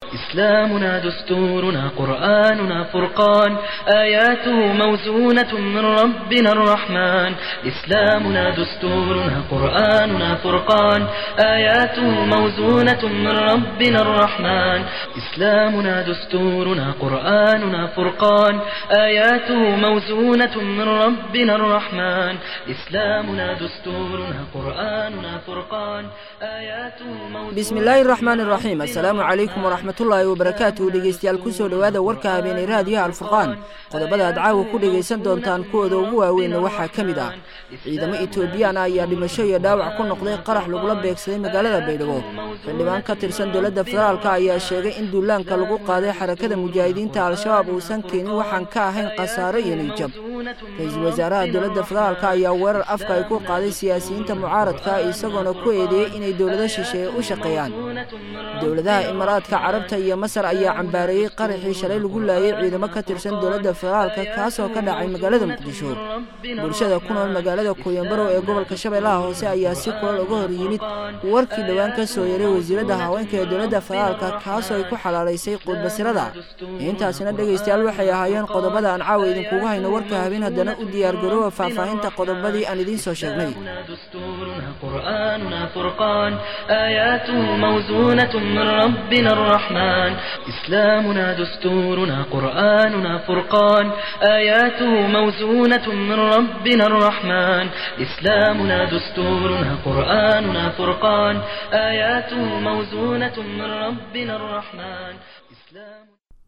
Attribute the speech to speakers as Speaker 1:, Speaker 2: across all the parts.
Speaker 1: إسلامنا دستورنا قرآننا فرقان آياته موزونة من ربنا الرحمن إسلامنا دستورنا قرآننا فرقان آياته موزونة من ربنا الرحمن إسلامنا دستورنا قرآننا فرقان آياته موزونة من ربنا الرحمن إسلامنا دستورنا قرآننا فرقان آياته موزونة
Speaker 2: bismillaahi raxmaan iraxiim assalaamu calaykum waraxmatullaahi wabarakaatuhu dhegeystayaal kusoo dhowaada warka habeenay raadiyaha alfurqaan qodobada aad caawa ku dhegaysan doontaan kuwooda ugu waaweynna waxaa ka mid ah ciidamo etoobiyaan ah ayaa dhimasho iyo dhaawac ku noqday qarax lagula beegsaday magaalada baydhabo xildhibaan ka tirsan dowladda federaalka ayaa sheegay in duulaanka lagu qaaday xarakada mujaahidiinta al-shabaab uusan keenin waxaan ka ahayn khasaaro iyo niijab ra-iisul wasaaraha dowladda federaalka ayaa weerar afka ay ku qaaday siyaasiyiinta mucaaradka isagoona ku eedeeyey inay dowlado shisheeye u shaqeeyaan dowladaha imaaraadka carabta iyo masar ayaa cambaareeyey qaraxii shalay lagu laayay ciidamo ka tirsan dowladda federaalka kaasoo ka dhacay magaalada muqdisho bulshada ku nool magaalada kooyambarow ee gobolka shabeellaha hoose ayaa si kulal uga hor yimid warkii dhowaan ka soo yaray wasiiradda haweenka ee dowladda federaalka kaasoo ay ku xalaalaysay quudbasirada intaasina dhegaystayaal waxay ahaayeen qodobada aan caawa idinkugu hayno warka habeen haddana u diyaargaroowa faahfaahinta qodobadii aan idiin soo sheegnay
Speaker 1: دستورنا قرآننا فرقان آياته موزونة من ربنا الرحمن إسلامنا دستورنا قرآننا فرقان آياته موزونة من ربنا الرحمن إسلامنا دستورنا قرآننا فرقان آياته موزونة من ربنا الرحمن إسلام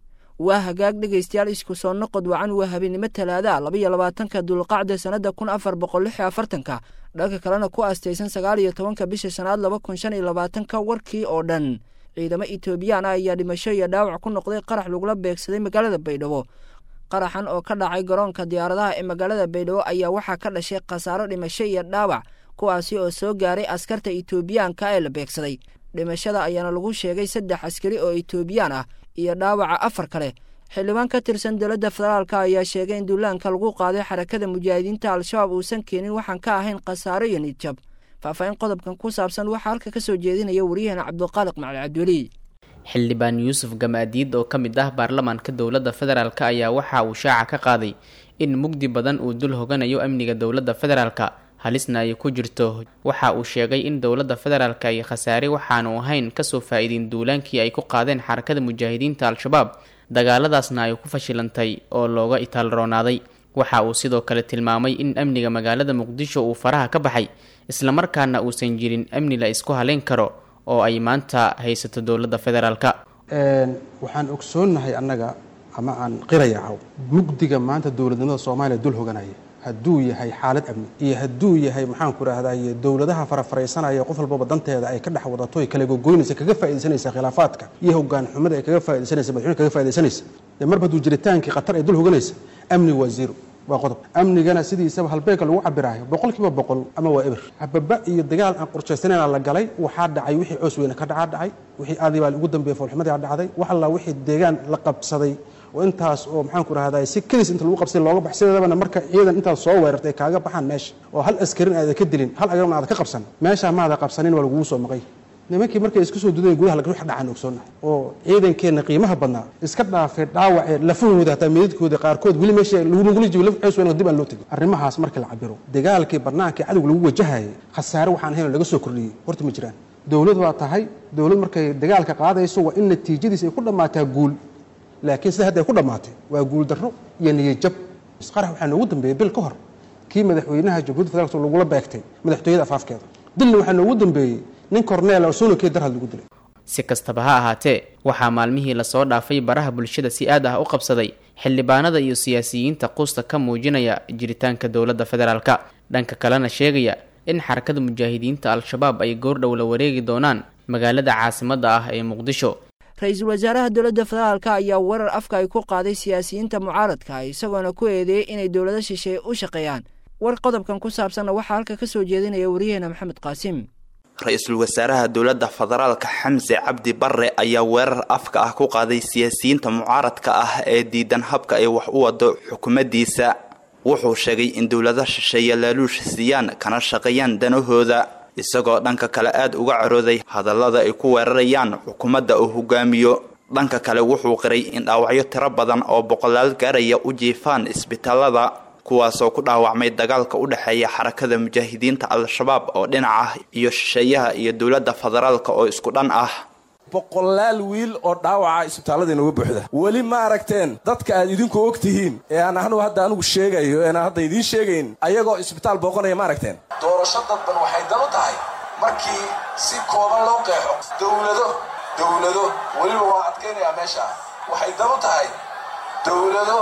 Speaker 2: waa hagaag dhegaystayaal isku soo noqod wacan waa habeennimo talaada labaiyo labaatanka dulqacda sannada kun afar boqol lix iyo afartanka dhanka kalena ku aastaysan sagaal iyo tobanka bisha shanaad laba kun shan iyo labaatanka warkii oo dhan ciidamo etoobiyaan ah ayaa dhimasho iyo dhaawac ku noqday qarax lagula beegsaday magaalada baydhabo qaraxan oo ka dhacay garoonka diyaaradaha ee magaalada baydhabo ayaa waxaa ka dhashay khasaaro dhimasho iyo dhaawac kuwaasi oo soo gaaray askarta etoobiyaanka ee la beegsaday dhimashada ayaana lagu sheegay saddex askari oo etoobiyaan ah iyo dhaawaca afar kale xildhibaan ka tirsan dowladda federaalka ayaa sheegay in duulaanka lagu qaaday xarakada mujaahidiinta al-shabaab uusan keenin waxaan ka ahayn khasaaro iyo nidjab faahfaahin qodobkan ku saabsan waxaa halka ka soo jeedinaya waryaheena cabduqaaliq macali cabdiweli
Speaker 3: xildhibaan yuusuf gamaadiid oo ka mid ah baarlamaanka dowladda federaalk ayaa waxa uu shaaca ka qaaday in mugdi badan uu dul hoganayo amniga dowladda federaalka halisna ay ku jirto waxa uu sheegay in dowladda federaalka ay khasaare waxaanu ahayn kasoo faa-iidin duulaankii ay ku qaadeen xarakada mujaahidiinta al-shabaab dagaaladaasna ay ku fashilantay oo looga itaalroonaaday waxa uu sidoo kale tilmaamay in amniga magaalada muqdisho uu faraha ka baxay islamarkaana uusan jirin amni la isku haleyn karo oo ay maanta haysato dowladda federaalka
Speaker 4: waxaan ogsoonnahay annaga ama aan qirayacaw mugdiga maanta dowladnimada soomaaliya dul hoganaya hadduu yahay xaalad amni iyo hadduu yahay maxaan ku rahdaye dowladaha farafaraysanaya qof walbaba danteeda ay ka dhex wadato ay kala gogoynaysa kaga faaidaysanaysa khilaafaadka iyo hogaan xumada ay kaga faa'idaysanaysa madaxweyne kaga faa'idaysanaysa dee marba hadduu jiritaankii khatar ay dul hoganaysa amni waa zero waa qodob amnigana sidiisaba halbeegka lagu cabiraayo boqol kiiba boqol ama waa eber hababa iyo dagaal aan qorshaysanayn la galay waxaa dhacay wixii coos weyne ka dhacaa dhacay wixii aadii baa ugu dambeeyey foolxumadii dhacday wax alla wixii deegaan la qabsaday oo intaas oo maxaan ku rahdaa si kedis inta lagu qabsay looga bax sideedabana marka ciidan intaad soo weerartay kaaga baxaan meesha oo hal askarin aada ka dilin hal agarna aada ka qabsan meeshaa maada qabsanin waa lagugu soo maqay nimankii markay isku soo dudeen gudaha wax dhacaan ogsoonahay oo ciidankeenna qiimaha badnaa iska dhaafay dhaawacee lafahooda hataa meedadkooda qaarkood weli meesha lagula jibo laf cees weyn dib aan loo tegin arrimahaas markii la cabiro dagaalkii barnaamijkii cadowga lagu wajahayay khasaare waxaan ahayn laga soo kordhiyey horta ma jiraan dowlad waa tahay dowlad markay dagaalka qaadayso waa in natiijadiis ay ku dhammaataa guul laakiin sida hadda ay ku dhammaatay waa guuldarro iyo niyajab isqarax waxaa noogu dambeeyey bil ka hor kii madaxweynaha jamhuuiyadda federaalk lagula beegtay madaxtooyada afaafkeeda dilna waxaa noogu dambeeyey nin korneel oo soonokee darhad lagu dilay
Speaker 3: si kastaba ha ahaatee waxaa maalmihii lasoo dhaafay baraha bulshada si aad ah u qabsaday xildhibaanada iyo siyaasiyiinta quusta ka muujinaya jiritaanka dowladda federaalka dhanka kalena sheegaya in xarakada mujaahidiinta al-shabaab ay goordhow la wareegi doonaan magaalada caasimadda ah ee muqdisho
Speaker 2: ra-iisul wasaaraha dowladda federaalka ayaa weerar afka ay ku qaaday siyaasiyiinta mucaaradka isagoona ku eedeeyey inay dowlado shisheeye u shaqeeyaan war qodobkan ku saabsanna waxaa halka ka soo jeedinaya waryaheena maxamed qaasim
Speaker 5: ra-iisul wasaaraha dowladda federaalka xamse cabdi barre ayaa weerar afka ah ku qaaday siyaasiyiinta mucaaradka ah ee diidan habka ay wax u wado xukuumaddiisa wuxuu sheegay in dowlado shisheeye laaluush siiyaan kana shaqeeyaan danahooda isagoo dhanka kale aada uga carooday hadallada ay ku weerarayaan xukuumadda uu hogaamiyo dhanka kale wuxuu qiray in dhaawacyo tiro badan oo boqolaal gaaraya u jiifaan isbitaalada kuwaasoo ku dhaawacmay dagaalka u dhexeeya xarakada mujaahidiinta al-shabaab oo dhinac ah iyo shisheeyaha iyo dowladda federaalka oo isku dhan ah
Speaker 6: boqolaal wiil oo dhaawaca isbitaalada inooga buuxda weli ma aragteen dadka aad idinku og tihiin ee aan anugu hadda anigu sheegayo eena hadda idiin sheegayn ayagoo isbitaal booqanaya ma aragteen doorasho dadban waxay dan u tahay markii si kooban loo qeexo dowlado dowlado weliba waa adkaynayaa meesha waxay dan u tahay dowlado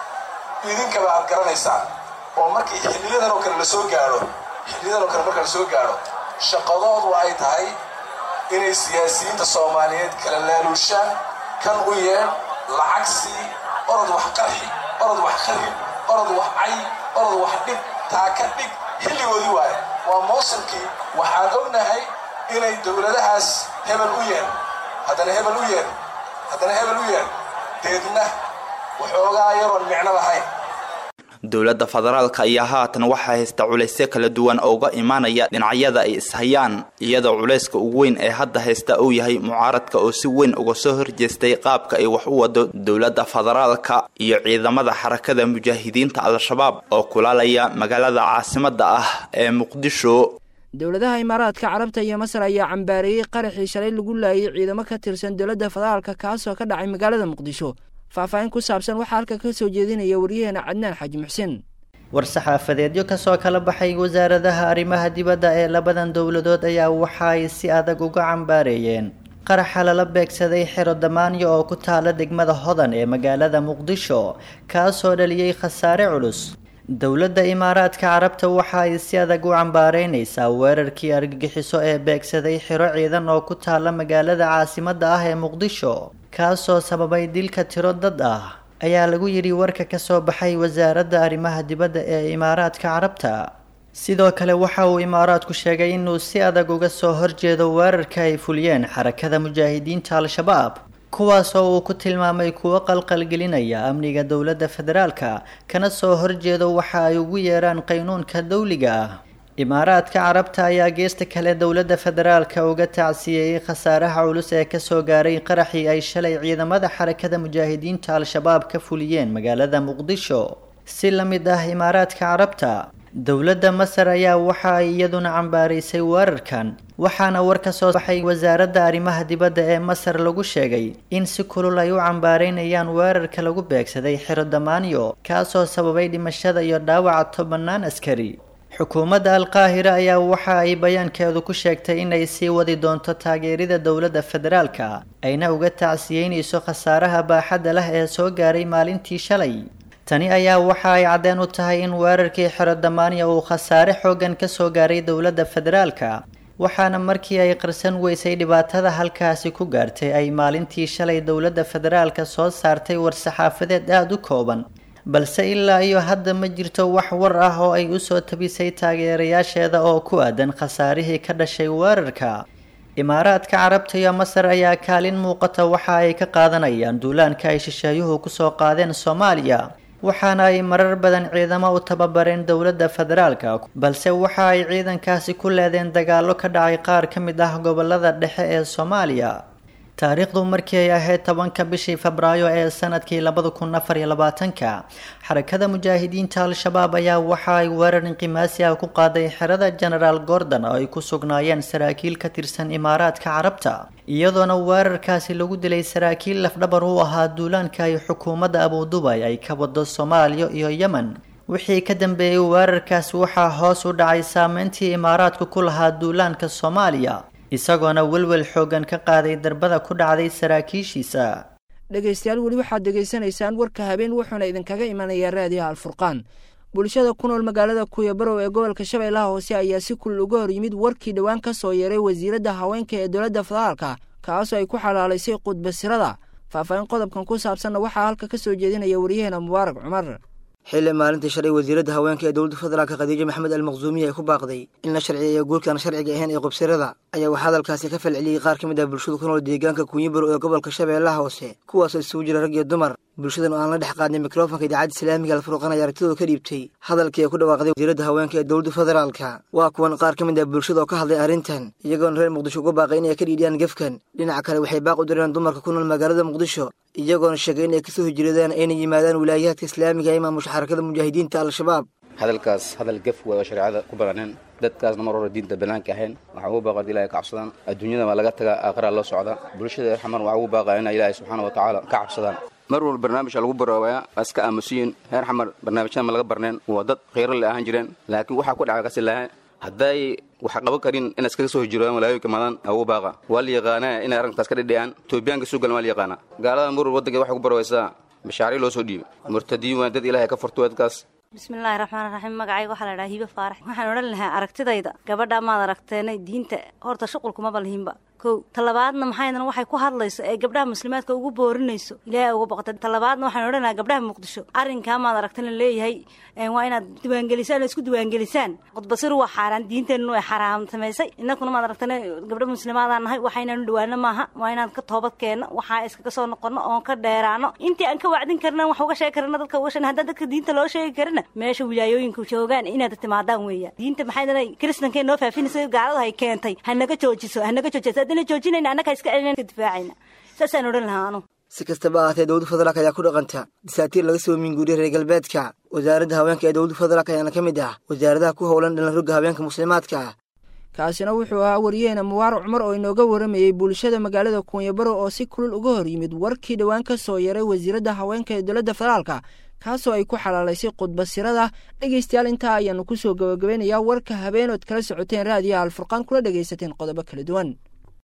Speaker 6: idinkaba aad garanaysaan oo markii xilliyadan oo kale la soo gaadho xilliyadan oo kale marka la soo gaadho shaqadoodu ay tahay inay siyaasiyiinta soomaaliyeed kala laaluushaan kan u yeedh lacag sii orod wax qarxi orod wax kharib orod wax cay orod wax dhib taa ka dhig xilligoodii waaye waa mawsimkii waxaan ognahay inay dowladahaas hebel u yeedh haddana hebel u yeedh haddana hebel u yeedh deedna waxoogaa yaroon micno lahayn
Speaker 5: dowladda federaalka ayaa haatan waxaa haysta culaysyo kala duwan oo uga imaanaya dhinacyada ay ishayaan iyadoo culayska ugu weyn ee hadda haysta uu yahay mucaaradka oo si weyn uga soo horjeestay qaabka ay wax u wado dowladda federaalka iyo ciidamada xarakada mujaahidiinta al-shabaab oo kulaalaya magaalada caasimadda ah ee muqdisho
Speaker 2: dowladaha imaaraadka carabta iyo masar ayaa cambaareeyey qaraxii shalay lagu laayay ciidamo ka tirsan dowladda federaalka kaasoo ka dhacay magaalada muqdisho faahfaahin ku saabsan waxaa halka ka soo jeedinaya waryaheena cadnaan xaaji muxsin
Speaker 7: war-saxaafadeedyo kasoo kala baxay wasaaradaha arrimaha dibadda ee labadan dowladood ayaa waxa ay si adag uga cambaareeyeen qaraxa lala beegsaday xero damaanyo oo ku taala degmada hodan ee magaalada muqdisho kaasoo dhaliyey khasaare culus dowladda imaaraadka carabta waxa ay si adag u cambaareynaysaa weerarkii argagixiso ee beegsaday xiro ciidan oo ku taala magaalada caasimadda ah ee muqdisho kaasoo sababay dilka tiro dad ah ayaa lagu yidhi warka ka soo baxay wasaaradda arrimaha dibadda ee imaaraadka carabta sidoo kale waxa uu imaaraadku sheegay inuu si adag uga soo horjeedo weerarka ay fuliyeen xarakada mujaahidiinta al-shabaab kuwaasoo uu ku tilmaamay kuwo qalqalgelinaya amniga dowladda federaalka kana soo horjeedo waxa ay ugu yeeraan qaynuunka dawliga ah imaaraadka carabta ayaa geesta kale dowladda federaalka uga tacsiyeeyey khasaaraha culus ee kasoo gaaray qaraxii ay shalay ciidamada xarakada mujaahidiinta al-shabaab ka fuliyeen magaalada muqdisho si la mid ah imaaraadka carabta dowladda masar ayaa waxa ay iyaduna cambaaraysay weerarkan waxaana war ka soo baxay wasaaradda arrimaha dibadda ee masar lagu sheegay in si kulul ay u cambaareynayaan weerarka lagu beegsaday xero damaanyo kaasoo sababay dhimashada iyo dhaawaca tobanaan askari xukuumadda alqaahira ayaa waxa ay bayaankeedu ku sheegtay inay sii wadi doonto taageerida dowladda federaalka ayna uga tacsiyeynayso khasaaraha baaxadda leh ee soo gaaray maalintii shalay tani ayaa waxa ay caddeen u tahay in weerarkii xero damaaniya uu khasaare xooggan ka soo gaaray dowladda federaalka waxaana markii ay qarsan weysay dhibaatada halkaasi ku gaartay ay maalintii shalay dowladda federaalka soo saartay war-saxaafadeed aada u kooban balse ilaa iyo hadda ma jirto wax war ah oo ay usoo tabisay taageerayaasheeda oo ku aadan khasaarihii ka dhashay weerarka imaaraadka carabta iyo masar ayaa kaalin muuqata waxa ay ka qaadanayaan duulaanka ay shisheeyuhu kusoo qaadeen soomaaliya waxaana ay marar badan ciidamo u tababareen dowladda federaalka balse waxa ay ciidankaasi ku leedeen dagaallo ka dhacay qaar ka mid ah gobolada dhexe ee soomaaliya taariikhdu markii ay ahayd tobanka bishii febraayo ee sanadkii labada kun afar iyo labaatanka xarakada mujaahidiinta al-shabaab ayaa waxa ay weerar inqimaasi ah ku qaaday xerada genaraal gordon oo ay ku sugnaayeen saraakiil ka tirsan imaaraadka carabta iyadoona weerarkaasi lagu dilay saraakiil lafdhabar u ahaa duulaanka ay xukuumadda abudubay ay ka wado soomaaliya iyo yemen wixii ka dambeeyey weerarkaasi waxaa hoos u dhacay saameyntii imaaraadku ku lahaa duulaanka soomaaliya isagoona welwel xoogan ka qaaday darbada ku dhacday saraakiishiisa
Speaker 2: dhegaystayaal weli waxaad degaysanaysaan warka habeen wuxuuna idinkaga imanayaa raadiyaha alfurqaan bulshada ku nool magaalada kuyabarow ee gobolka shabeellaha hoose ayaa si kulul uga hor yimid warkii dhowaan ka soo yeeray wasiiradda haweenka ee dowladda federaalka kaasoo ay ku xalaalaysay qudbasirada faahfaahin qodobkan ku saabsanna waxaa halka ka soo jeedinaya waryaheena mubaarak cumar
Speaker 8: xilli maalintii shalay wasiiradda haweenka ee dowladda federaalka khadiijo maxamed almaqsuumiya ay ku baaqday in la sharciyeeyo guurkaan sharciga ahayn ee qubsirada ayaa waxaa hadalkaasi ka falceliyey qaar ka mid ah bulshada ku nool deegaanka kunyibaro ee gobolka shabeellaha hoose kuwaasoo isugu jira rag iyo dumar bulshadan oo aan la dhex qaadnay mikrofonka idaacadda islaamiga alfurqan ayaa aragtidooda ka dhiibtay hadalkii ay ku dhawaaqday wasiiradda haweenka ee dowladda federaalka waa kuwan qaar ka mid ah bulshada oo ka hadlay arrintan iyagoona reer muqdisho uga baaqay inay ka dhiidhiyaan gefkan dhinaca kale waxay baaq u direen dumarka ku nool magaalada muqdisho iyagoona sheegay inay kasoo hijradaan ayna yimaadaan wilaayaadka islaamiga ee maamusha xarakada mujaahidiinta al-shabaab
Speaker 9: hadalkaas hadal gef wey oo shareecada ku bananeen dadkaasna mar hore diinta banaanka ahayn waxaa ugu baaqa ilahay ka cabsadaan adduunyada waa laga tagaa aakhiraa loo socda bulshada xamar waxaa ugu baaqa inay ilaahay subxaana wa tacaala ka cabsadaan mar walba barnaamijka lagu baroobayaa waa iska aamusiyin reer xamar barnaamijyada ma laga barneen waa dad khayro le ahaan jireen laakiin waxaa ku dhaca kasi lahaa hadday wax qaban karin inay iskaga soo hijroodaan walaayooyinka madan ugu baaqa waa la yaqaanaa inay arrintaas ka dhidhiyaan etoobiyaanka soo galan waa la yaqaanaa gaalada mar walba waddankeed waxay ku barowaysaa mashaariic loo soo dhiibay murtadiin waa dad ilaahay ka furto dadkaas
Speaker 10: bismillaahi raxmaan raxiim magacayga waxaa la dhahaa hiibe faarax waxaan odhan lahaa aragtidayda gabadha maad aragteenay diinta horta shuqulkumaba lihinba kow talabaadna maxaydana waxay ku hadlayso ee gabdhaha muslimaadka ugu boorinayso ilaahay uga boqota talabaadna waxaan odhan lahaa gabdhaha muqdisho arrinkaa maad aragtana leeyahay waa inaad diiwaangelisaan oo isku diiwaangelisaan qudbasiru waa xaaraan diinteennu ay xaraam samaysay innakuna maad aragtana gabdha muslimaadaan nahay waxaynaanu dhawaano maaha waa inaan ka toobad keenno waxaa iskaga soo noqono oon ka dheeraano intii aan ka wacdin karna wax uga sheegi karna dadka uga sheegna haddaan dadka diinta loo sheegi karina meesha wilaayooyinka joogaan inaad timaadaan weeyaan diinta maxaydana kristanka noo faafinaysa gaalada hay keentay hanaga joojiso hanaga joojiso haddana joojinayna annaga iska celina ka difaacayna saasaan odhan lahaa anu
Speaker 8: si kastaba ahaatee dowladda federaalk ayaa ku dhaqanta dasaatiir laga soo minguuriyay reer galbeedka wasaaradda haweenka ee dowladda federaalk ayaana ka mid ah wasaaradaha ku howlan dhalan rogga haweenka muslimaadka ah
Speaker 2: kaasina wuxuu ahaa wariyeena mubaarac cumar oo inooga waramayey bulshada magaalada kuunyabaro oo si kulul uga hor yimid warkii dhowaan ka soo yaray wasiiradda haweenka ee dowladda federaalka kaasoo ay ku xalaalaysay khudbasirada dhegaystayaal intaa ayaanu kusoo gabagabeynayaa warka habeenood kala socoteen raadiyaha alfurqaan kula dhegaysateen qodobo kala duwan